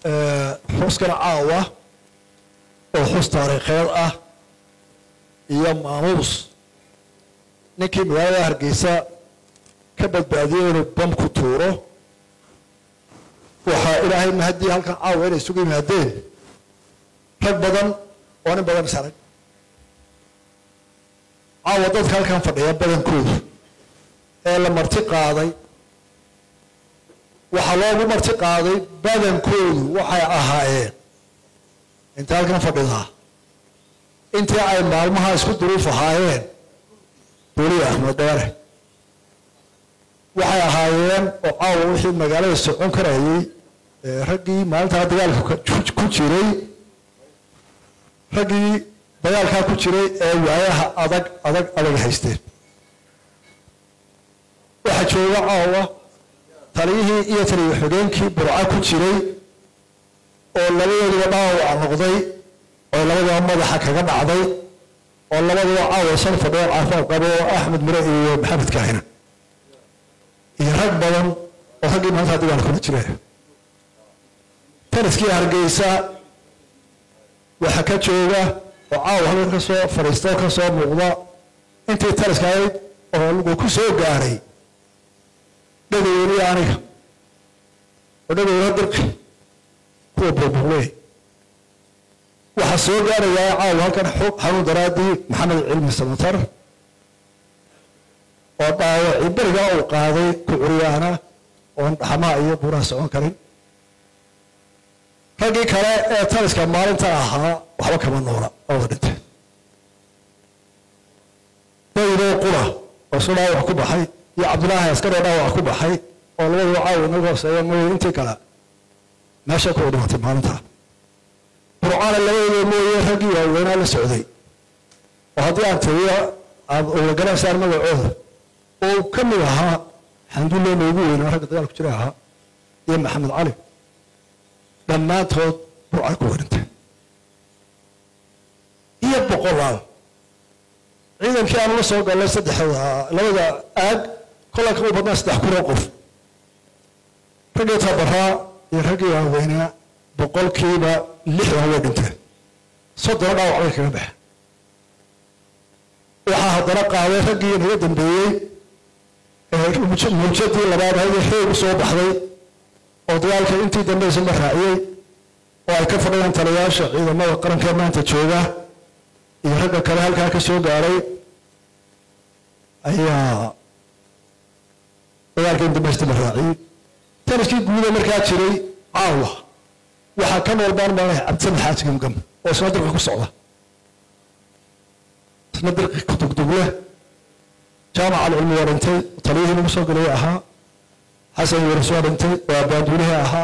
xuskana caawa oo xus taariikheed ah iyo maamuus ninkii magaalada hargeysa ka badbaadiyey inuu bam ku tuuro waxaa ilaahay mahadii halkan caawa inay isugu yimaadeen rag badan oo nin badan isarag caawa dadka halkan fadhiya badankoodu ee la marti qaaday waxaa loogu marti qaaday badankoodu waxay ahaayeen inta halkan fadhidaa intii ay maalmaha isku duruuf ahaayeen boliya axmed dheere waxay ahaayeen oo caawa wixii magaalada socon karayey raggii maalintaa dagaalka ku jiray raggii dagaalkaa ku jiray ee waayaha adag adag adag haysteen waxaa jooga caawa taliyihii iyo taliya xogeenkii burca ku jiray oo labadooduba dhaawac noqday oo labadaba madaxa kaga dhacday oo labadaba caawa shan fadhiyo caafimaad qabo oo axmed mire iyo maxamed kaahina iyo rag badan oo raggii maalintaa dagaalka kula jira taliskii hargeysa waxaa ka jooga oo caawa halkan ka soo fadhiista oo ka soo muuqda intii taliska ahayd oo lagu ku soo gaaray dhagoweliya aniga oo dhagowla dirqi kuwa burburley waxaa soo gaarayaa caawa halkan xog xanuun daraadii maxamed cilmi samatar oo dhaawacii berigaa uu qaaday ku curyaana oon dhaxmaha iyo buuraha socon karin raggii kale ee taliska maalinta ahaa waxba kama noola ooda dhintay daydoo qura oo isu dhaawac ku baxay iyo cabdilaahi askaroo dhaawac ku baxay oo labadaba caawa inaga hooseeya mooye intii kale meesha ku dhimatay maalintaa burcaana labadooda mooye raggii waaweynaa la socday oo haddii aan tiriyo aad uga ganaysaan magacooda oo ka mid ahaa xamdulilah noogu weynaa ragga dagaal ku jira ahaa iyo maxamed cali dhammaantood burca ku werintay iyo boqolaal ciidankii aanu la soo gallay saddexda labada aag kollaa kama badnaa saddex kunoo qof raggii tabaraa iyo raggii waaweynaa boqolkiiba lixdan way dhinteen soddona dhaawac bay kaga baxeen waxaa haddana qaaday raggii naga dambeeyey muujadii labaad ahaydee xoog u soo baxday oo dagaalka intii dambaysa ma raaciyey oo ay ka fadhiyaan taliyayaasha ciidamada qaranka maanta jooga iyo ragga kale halkaa ka soo gaaray ayaa dagaalka in dambaysta la raaciyey taliskii guuda markaa jiray caawa waxaa ka nool baan maanaya cabdisamed xaaji gamgam oo isna dirqi ku socda isna dirqi ku dugdugle jaamaca alcilmi waa dhintay taliyihii lagu soo galay ahaa xasan waris waa dhintay waa baanduulihii ahaa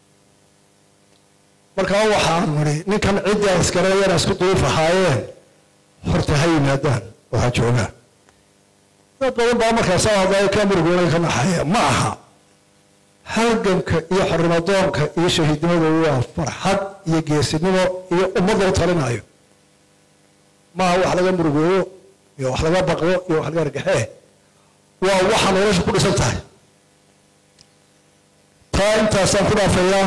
markaa waxaan nidhi ninkan ciddii aan iskareeyana isku duuf ahaayeen horta ha yimaadaan oo ha joogaan dad badan baa markaas hadlaya ka murgoonay ka naxaya ma aha halganka iyo xornimadoonka iyo shahiidnimadu waa farxad iyo geesinimo iyo ummad loo talinayo maaha wax laga murugooyo iyo wax laga baqdo iyo wax laga argaxee waa waxa nolosha ku dhisan tahay taa intaasaan ku dhaafayaa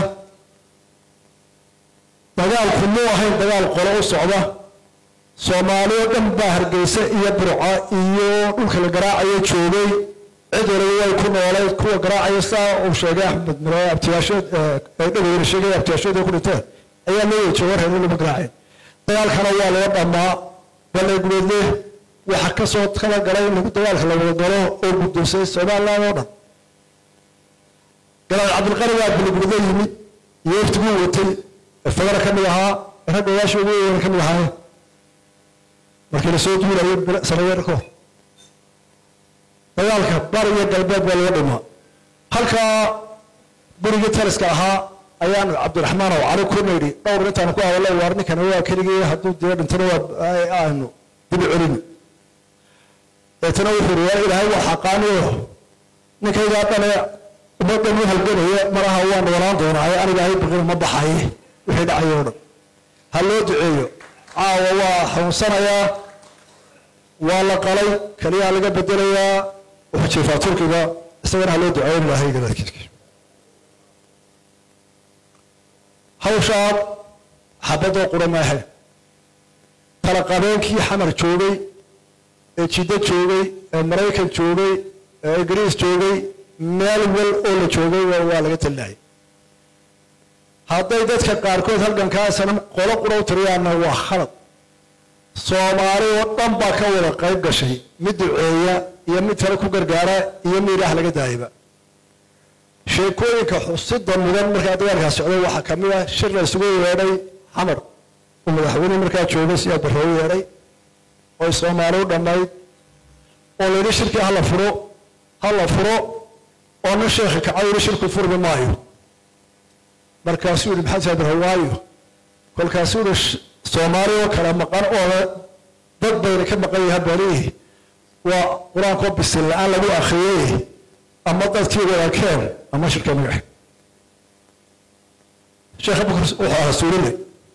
dagaalku muu ahayn dagaal qolo u socda soomaaliyo dhan baa hargeysa iyo burca iyo dhulka la garaacayo joogay cid waliba way ku noolayd kuwa garaacaya saa uu sheegay axmed mire abtiyaashood dhagowna sheegay abtiyaashood ku dhinteen ayaa loo wada jooga reer lama garaaceen dagaalkana waa loo dhammaa balay gubeedle waxa ka soo kala galay in lagu dagaalka la wada galo oo guddoonsay somaliland oo dhan galaal cabdilqani baa baligubeedle yimid iyo waftiguu watay fagara ka mid ahaa ragga odaashii ugu weyn ka mid ahaayeen markii lasoo duulayo sanadeerko dagaalka bari iyo galbeed baa laga dhimaa halkaa gurigii taliska ahaa ayaanu cabdiraxmaan oo cali ku nidhi dhowr intaanu ku hadallo waar ninkana waa keligii hadduu dee dhintana waa aanu dibi celini deetana wuxuu ri waa ilaahay waa xaqaaniyo ninkaygaa dhane ummaddan u halganaya maraha waan noolaan doonaaye aniga ahay baqina ma baxaye wixii dhacayo o dhan ha loo duceeyo caawa waa xanuunsanayaa waa la qalay keliyaa laga bedelayaa wuxuu jiifaa turkiga isagana ha loo duceeyo ilaahay gadaadkiisa hawshaa xabadoo qura maahe tala qabeenkii xamar joogay ee jiddo joogay ee maraykan joogay ee ingiriis joogay meel wal oo la joogay waa laga talinayay hadday dadka qaarkood halgankaasana qolo qura u tiriyaanna waa khalad soomaali oo dhan baa ka wada qayb gashay mid duceeya iyo mid kale ku gargaara iyo mid ilaah laga daayaba sheekooyinka xusida mudan markaa dagaalkaas socday waxaa ka mid ah shir la isugu yeedhay xamar uu madaxweyne markaa joogay si aad barroogu yeedhay oy soomaali u dhammayd oo la yidhi shirkii hala furo hala furo oo nin sheekhi kacay yidhi shirku furmi maayo markaasuu yidhi maxamed saad barre waayo kolkaasuu yidhi soomaali oo kale maqan oo dad bayna ka maqan yahay balihi waa qur-aankoo bisil la-aan lagu akhriyey ama dadkii wadaakeen ama shirka magaxe sheekh abubakar wuxuu ahaa suurile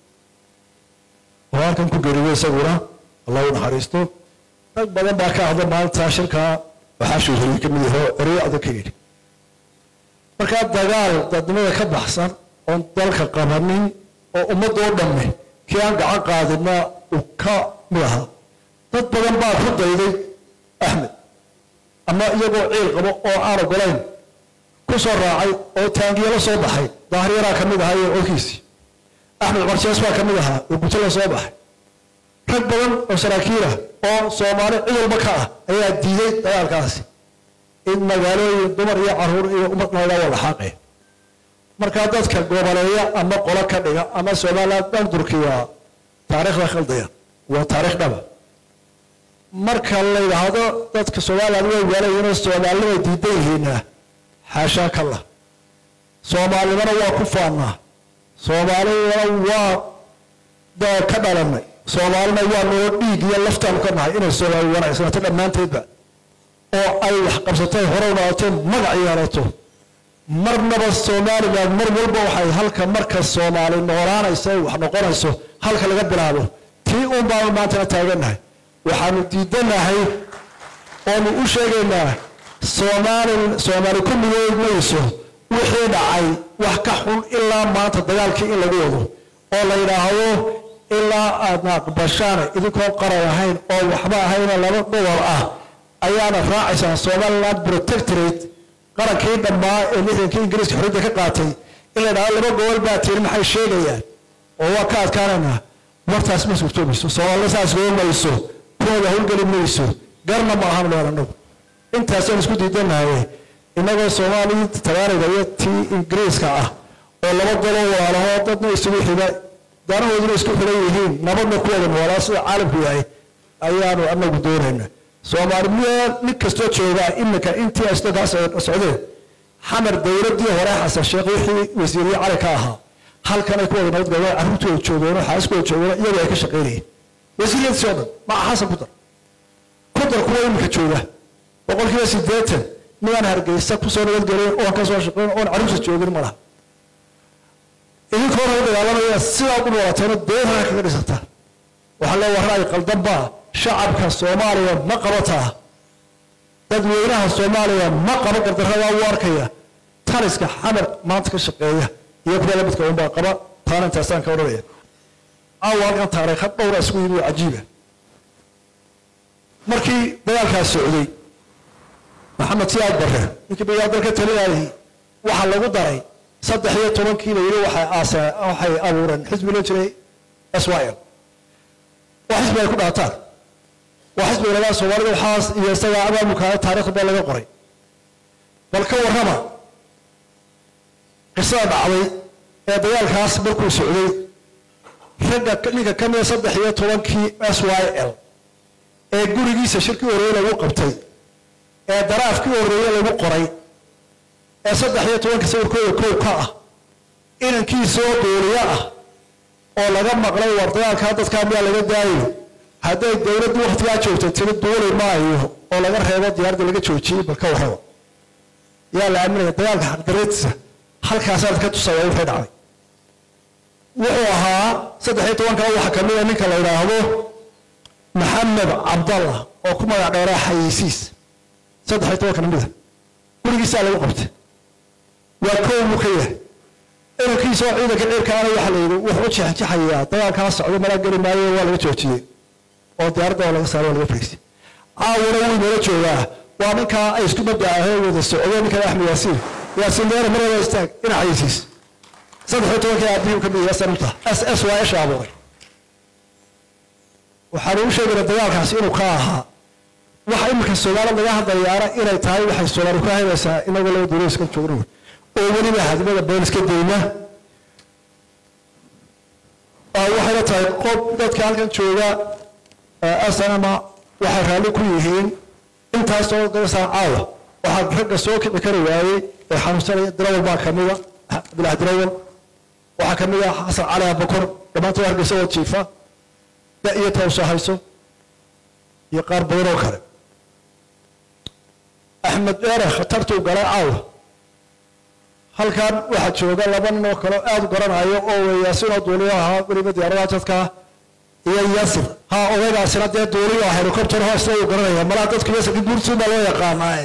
oo halkan ku geeriyey isaguna allah u naxariisto rag badan baa ka hadla maalintaa shirkaa waxaa shuuhuriyey ka mid yaho ereyo adag ka yidhi markaa dagaal dadnimada ka baxsan oon dalka qabanin oo ummadoo dhamme kii aan gacan qaadina uu ka mid ahaa dad badan baa ku dayday axmed ama iyagoo ciil qabo oo aan ogolayn ku soo raacay oo taangiya la soo baxay daahiryaraa ka mid ahaa iyo codkiisii axmed cumar jees baa ka mid ahaa oo guto la soo baxay rag badan oo saraakiilah oo soomaali cid walba ka ah ayaa diiday dagaalkaasi in magaalooyin dumar iyo caruur iyo ummad nooga wada xaaqeen markaa dadka goboleeya ama qolo ka dhiga ama somaliland dhan durkiya taariikhda khaldaya waa taariikh dhaba marka la yidhaahdo dadka somaliland way waalayinoo soomaalinimay diidan yihiina xaashaa kalla soomaalinimana waa ku faannaa soomaalinimana waa ka dhalanay soomaalina waa noo dhiig iyo laftaanu ka nahay inay soomaali wanaagsanaato dhammaanteedba oo ay wax qabsatay hore noqotee magac yeelato marnaba somaliland mar walba waxay halka marka soomaali noolaanaysa wax noqonayso halka laga bilaabo tii uun baanu maantana taagannahay waxaanu diidanahay oonu u sheegaynaa soomaali soomaali ku midood mayso wixii dhacay wax ka xun ilaa maanta dagaalkii in lagu wado oo la yidhaahdo ilaa aadna aqbashaan idinkoo qaran ahayn oo waxba ahayna laba gobol ah ayaana raacaysaan somaliland protectorate qarankii dhammaa ee lixdankii ingiriiska xorriyadda ka qaatay in la yidhahdo laba gobol baa tirin maxay sheegayaan oo waa ka adkaanaynaa wartaas ma suurtoomayso soomaalina saas goo mayso kuwada howlgeli mayso garna ma ahan leer annagu intaasaan isku diidanahay innagoo soomaalii tagaaniga iyo tii ingiriiska ah oo laba golo waalahoo dadna isugu xiga danahooduna isku xigan yihiin nabadna ku wada noolaa sida caalamku yahay ayaanu anagu doonayna soomaali meel nin kastoo joogaa iminka intii asdakaas socdeen xamar dowladdii hore xasan sheekh wixii wasiiriye cali ka ahaa halkan ay ku wada nabad galeen carruurtooda joogeen xaaskooda joogeen iyagu ay ka shaqaynayeen wasiiriyadii oo dhan maca xasan ku dar ku dar kuwa iminka jooga boqolkiiba siddeetan midaan hargeysa kusoo nabadgelin oon ka soo shaqayn oon carruurta joogin ma laha idinkoo hore dagaalamaya sidaa u noolateena doonaa kaga dhisataa waxaa lee warra ay qaldanbaa shacabka soomaaliya ma qabataa dadweynaha soomaaliya ma qaba gardarradaa u arkaya taliska xamar maanta ka shaqeeya iyo kuwa lamidka unbaa qaba taana intaasaan ka odhanaya caawa halkan taariikha dhowra isugu yimi oo cajiiba markii dagaalkaas socday maxamed siyaad barre ninkii bayaa dalka talinayay waxaa lagu daray saddex iyo tobankii la yidhi waxay aaseen waxay abuureen xisbi loo jiray s y l waa xisbi ay ku dhaataan waa xisbi lagaa soomaalida waxaas iyo isagaa abaabulkaa taariikhda baa laga qoray bal ka warrama qisada dhacday ee dagaalkaas markuu socday ragga ninka ka mida saddex iyo tobankii s y l ee gurigiisa shirkii horreeye lagu qabtay ee daraafkii horreeye lagu qoray ee saddex iyo tobanka sawirkooda kow ka ah inankiisoo dooliyo ah oo laga maqlay war dagaalkaa dadkaa miyaa laga daayo hadday dowladdu waktigaa joogta tiri duuli maayo oo laga reebo diyaaradda laga joojiyey bal ka warraba yaa la aaminaya dagaalka xaqdareedtiisa halkaasaad ka tusaya wixii dhacday wuxuu ahaa saddex iyo tobankaa waxaa ka mid a ninka la yidhaahdo maxamed cabdallah oo ku magac dheeraa xayeysiis saddex iyo tobanka namida gurigiisaa lagu qabtay waa kow buu ka yahay laftarkiisa oo ciidanka cirkaana waxaa la yidhi wuxuu u jeexjeexayaa dagaalkaa socdo mala geli maayo waa laga joojiyey oo diyaaradda waa laga saaray waa laga fariisay caawuna wuu inala joogaa waa ninkaa ay isku mabda ahee wada socdo ninkan axmed yaasiin yaasiin deere mar wada istaag dhinaciisiis saddex iyo tobankii aabihii ka mid yahay sanamta s s waa isha abuuray waxaan ugu sheegayna dagaalkaasi inuu ka ahaa waxa iminka soomaalida laga hadlayaana inay tahay waxay soomaali ku haybaysaa inagoo laba duulo iska joogno oo weliba hadimada been iska dayna waxayna tahay qof dadka halkan jooga asanama waxay raalli ku yihiin intaasoo gasaan caawa waxaa ragga soo kici kari waayey ee xanuunsanaya dirawal baa kamida abdulaah dirawal waxaa kamid ah xasan cali abakor dhammaantood hargeysa oo jiifa da iyo tawsoo hayso iyo qaar badan oo kale axmed dheere khatartuu galay caawa halkan waxaa jooga laba nin oo kale aada u garanayo oo weyaasinoo duuliyo ahaa weliba diyaaradaha jadkaa iyo yasir ha odaygaasina dee duuliyo ah helicopter hoosna uu garanaya malaha dadku yasirka guurtiin baa loo yaqaanaaye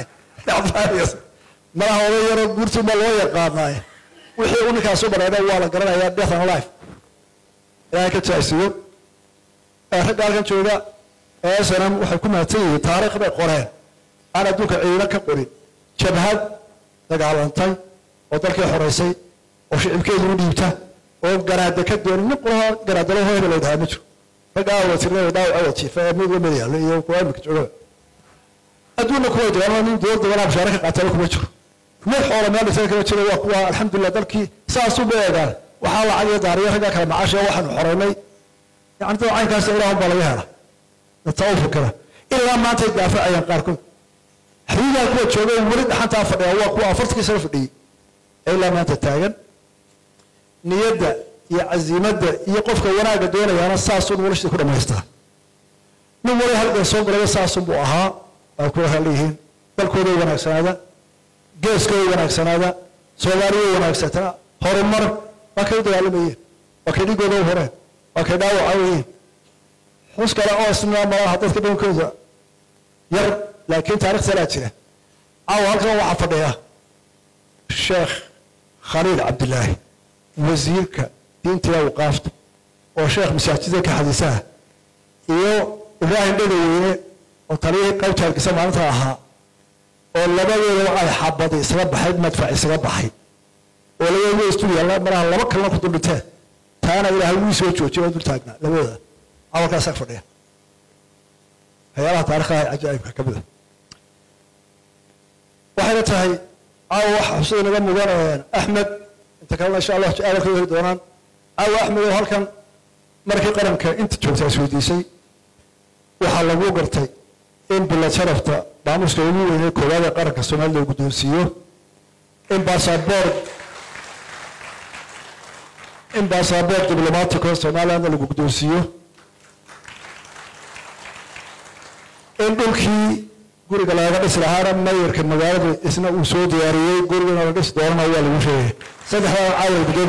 malaha oday yaroo guurtiin baa loo yaqaanaaye wixii uu ninkaas u bareedha waa la garanaya death and life ilaahay ka jaasiyo ragga halkan jooga ee snm waxay ku mahadsan yihiin taariikh bay qoreen aan adduunka ciidano ka qorin jabhad dagaalantay oo dalkii xoraysay oo shicibkeedu u dhiibta oo garaada ka doonin nin quraha garaadalo hebel la yidhaha ma jiro ragga awa tirnay dhaawac awa jiifa ee mid lamid yaallo iyo kuwa imika jooga adduunna kuwa jiraan nin dowladda walaa bashaare ka qaatana kuma jiro mid xoola meel dhisan kama jiro waa kuwa alxamdulilah dalkii saasuu ba eegaan waxaa lacag iyo daariyo ragga kale macaasha waxaanu xoraynay yani dad caynkaas ilaahun baa laga hela dadta u fikira ilaa maantay daafacayaan qaarkood xadiidaa kuwa jooga weli dhaxantaa fadhiya waa kuwa afartankii sano fadhiyey ilaa maanta taagan niyadda iyo casiimadda iyo qofka wanaagga doonayaana saasuu noloshii ku dhammaystaa nin wali halgan soo galaya saasun buu ahaa waa kuwa haleyihiin dalkooday wanaagsanaada geeskooday wanaagsanaada soomaaliya wanaagsataa horumar waa kay u dagaalamayeen waa kay dhigooda u horeen waa kay dhaawacayeen xus kale oo isna malaha dadka dhankooda yar laakiin taarikh salaa jira caawa halkan waxaa fadhiya sheekh khaliil cabdilaahi wasiirka diinta iyo awqaafta oo sheekh masaajida ka xadiisaha iyo ibraahim dhegaweyne oo taliyihii qaybta hargeysa maalinta ahaa oo labadooda ay xabadi isaga baxay madfac isaga baxay oo labadooda isdul yaalla malaha laba kalena ku duldhinteen taana ilaahay wuu soo joojiyay oo dul taagnaa labadooda awalkaasaa fadhiya waxyaalaha taarikhda cajaa'ibka ka mid a waxayna tahay caawa waxa xusada naga mudan axmed inta kalena insha allah aalka heli doonaan caawa axmed oo halkan markii qaranka inta joogtaa isweydiisay waxaa lagu gartay in bilad sharafta maamuska ugu weynee koowaad ee qaranka soomaalida uu guddoonsiiyo in baasaboor in baasaboor diblomaatico somalilandna lagu guddoonsiiyo in dhulkii guriga looga dhisi lahaana mayarka magaalada isna uu soo diyaariyey gurigana la dhisi doonana waa lagu sheegay saddexdaa caawa